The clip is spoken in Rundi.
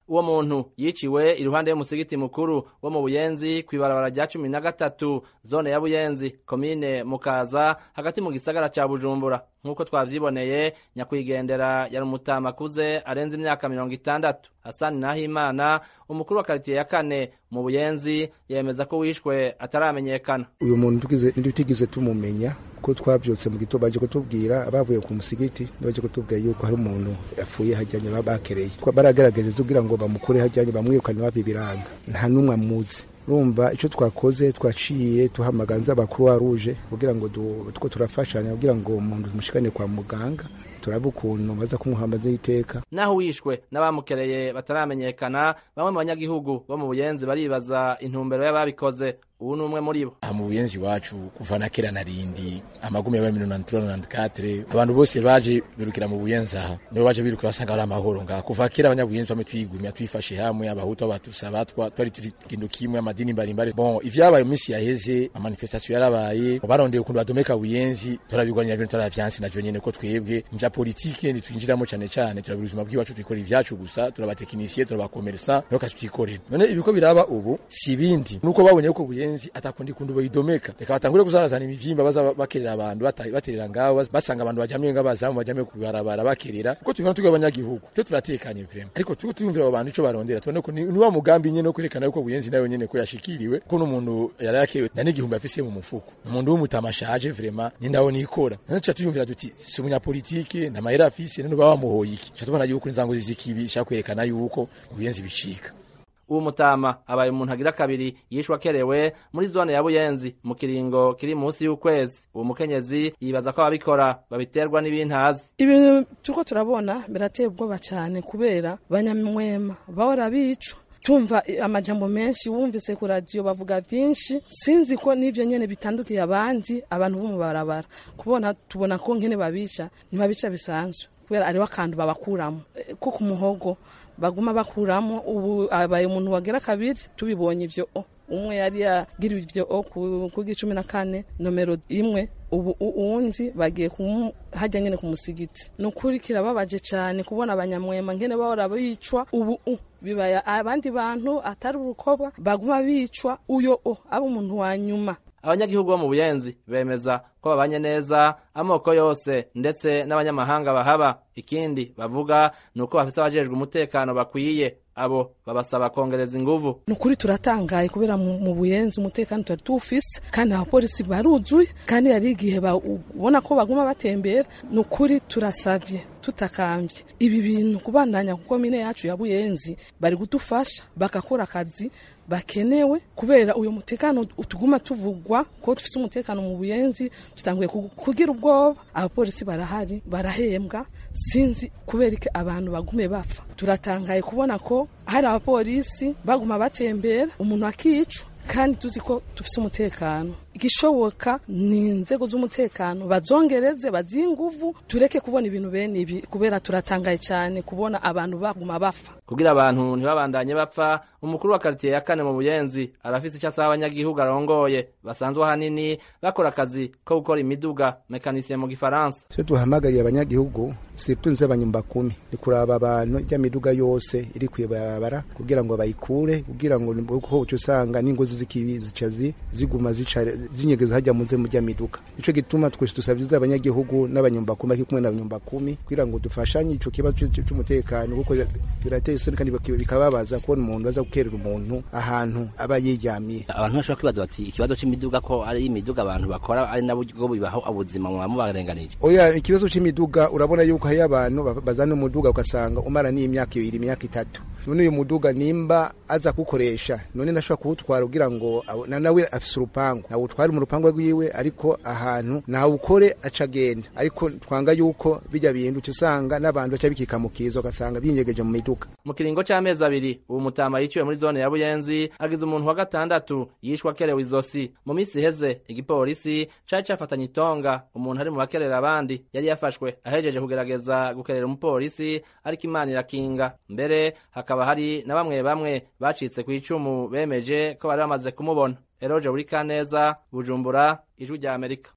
uwo muntu yiciwe iruhande y'umusigiti mukuru wo mu buyenzi kw'ibarabara rya cumi na gatatu zone ya buyenzi komine mukaza hagati mu gisagara ca bujumbura nk'uko twavyiboneye nyakwigendera yari umutama akuze arenze imyaka mirongo itandatu hasani nahimana umukuru wa karitiye ya kane mu buyenzi yemeza ko wishwe ataramenyekana uyu muntu ntitugize tumumenya ko twavyutse mu gitondo baje kutubwira abavuye ku musigiti baje kutubwira yuko hari umuntu yapfuye hajyanye babakereye baragaragariza kugira ngo bamukure hajyanye bamwirukane babibiranga nta n'umwe amuzi urumva icyo twakoze twaciye tuhamaganza abakuru wa ruje kugira ngo two turafashanya kugira ngo umuntu tumushikane kwa muganga turabe ukuntu baza kumuhambaza iteka naho wishwe n'abamukereye bataramenyekana bamwe mu banyagihugu bo mu buyenzi baribaza intumbero y'ababikoze ubu ni umwe muri bo aha mu buyenzi iwacu kuva na kera na rindi amagumi yabaye mirongo itandatu na katire abantu bose baje birukira mu buyenzi aha nibo baje birukira basanga ari amahoro ngaha kuva kera abanyabuyenzi bamwe twigumya twifashe hamwe abahutu abatusi abatwa twari turi kintu kimwe amadini mbalimbali bon ivyabaye mu minsi yaheze amanifestation yarabaye barondeye ukuntu badomeka buyenzi turabigwanira bintu turavyansi navyo nyene ko twebwe mvya politike ntitwinjiramo cane cane turabira ubuzima bw'iwacu twikora ivyacu gusa turabatekinisiye turabakomersa niho kazi twikorera none ibiko biraba ubu si ibindi nuko babonye ko buyenzi atakundi kundu boyidomeka reka batangure kuzarazana imivyimba baza bakerera abantu baterera ngaho basanga abantu bajamye ngabazamu bajamye kubarabara bakerera kuko tubona tugwa abanyagihugu twe turatekanye vraiment ariko tuko tuyumvira abo bantu ico barondera tubone ko ni wa mugambi nyene no kwerekana yuko buyenzi nayo nyene ko yashikiriwe ko n'umuntu yari yakerewe na n'igihumbi afise mu mufuko umuntu w'umutamashaje vraiment ni ndawo nikora none tuca tuyumvira duti si umunyapolitike na mahera afise none baba bamuhoye iki tuca tubona yuko inzango zizikibi shaka kwerekana yuko buyenzi bicika uwo mutama abaye umuntu agira kabiri yishwe akerewe muri zone ya buyenzi mu kiringo kiri munsi y'ukwezi uwo mukenyezi yibaza ko ababikora babiterwa n'ibintazi ibintu turiko turabona birateye ubwoba cyane kubera banyamwema bahora bicwa tumva amajambo menshi wumvise ku radiyo bavuga byinshi sinzi ko n'ibyo nyene bitandukiye abandi abantu bo mu barabara kubona tubona ko nkene babica ntibabica bisanzwe kubera ariho akantu babakuramo ko ku muhogo baguma bakuramo ubu abaye umuntu wagera kabiri tubibonye ivyo umwe yari yagiriwe ivyo ku gicumi na kane nomero imwe ubu uwundi bagiye hajya nyene ku musigiti ni ukuri kirababaje cyane kubona abanyamwema ngene bahora bicwa ubu bibaye abandi bantu atari urukoba baguma bicwa uyo o aba umuntu wa nyuma abanyagihugu bo mu buyenzi bemeza ko babanye neza amoko yose ndetse n'abanyamahanga bahaba ikindi bavuga ni uko bafite abajejwe umutekano bakwiye abo babasaba kongereza inguvu ni ukuri turatangaye kubera mu buyenzi umutekano tutari tuwufise kandi abapolisi baruzuye kandi hari igihe ubona ko baguma batembera ni ukuri turasavye tutakambye ibi bintu kubandanya kuko mine yacu ya buyenzi bari kudufasha bagakora akazi bakenewe kubera uyu mutekano tuguma tuvugwa ko dufise umutekano mu buyenzi tutanguye kugira ubwoba abapolisi barahari barahembwa sinzi kubera iki abantu bagume bapfa turatangaye kubona ko hari abapolisi baguma batembera umuntu akicwa kandi tuzi ko dufite umutekano igishoboka ni inzego z'umutekano bazongereze bazihe inguvu tureke kubona ibintu bene ibi kubera turatangaye cyane kubona abantu baguma bapfa kugira abantu ntibabandanye bapfa umukuru wa karitiye ya kane mu buyenzi arafise icyo asaba abanyagihugu arongoye basanzwe ahanini bakora akazi ko gukora imiduga mekanisye mu gifaransa icyo duhamagariye abanyagihugu si tunze abanyumba kumi ni kuraba abantu ijya miduga yose iri kwibarabara kugira ngo bayikure kugira ngo uko uca usanga n'ingozi z'ikibi zica ziguma zica zinyegeza hajya munze mu miduga ico gituma twese dusabye abanyagihugu n'abanyumba kumi kumwe n'abanyumba kumi kugira ngo dufashanye ico kibazo cy'umutekano kuko birateye isoni kandi bikababaza kubona umuntu aza gukerera umuntu ahantu aba yiryamiye abantu bashobora kwibaza bati ikibazo c'imiduga ko ari imiduga abantu bakora ari nabo bibaho ubuzima mwaba mubarenganije oya ikibazo c'imiduga urabona yuko hari abantu bazana umuduga ugasanga umara n'imyaka ibiri imyaka itatu none uyu muduga nimba aza kuwukoresha none nashobora kuwutwara kugira ngo nawe afise urupangu nawutware mu rupangu rwiwe ariko ahantu nawukore aca agenda ariko twanga yuko bijya bintu uca usanga n'abantu baca bikika mu kiza ugasanga binyegeje mu miduga mu kiringo c'amezi abiri ubu mutama yiciwe muri zone ya buyenzi agize umuntu wa gatandatu yishwe akerewe izosi mu minsi iheze igipolisi cari cafatanye itonga umuntu ari mu bakerera abandi yari yafashwe ahejeje kugerageza gukerera umupolisi ariko imana irakinga mbere hakaba hari na bamwe bamwe bacitse ku icumu bemeje ko bari bamaze kumubona eroje buri kaneza bujumbura ijwi rya amerika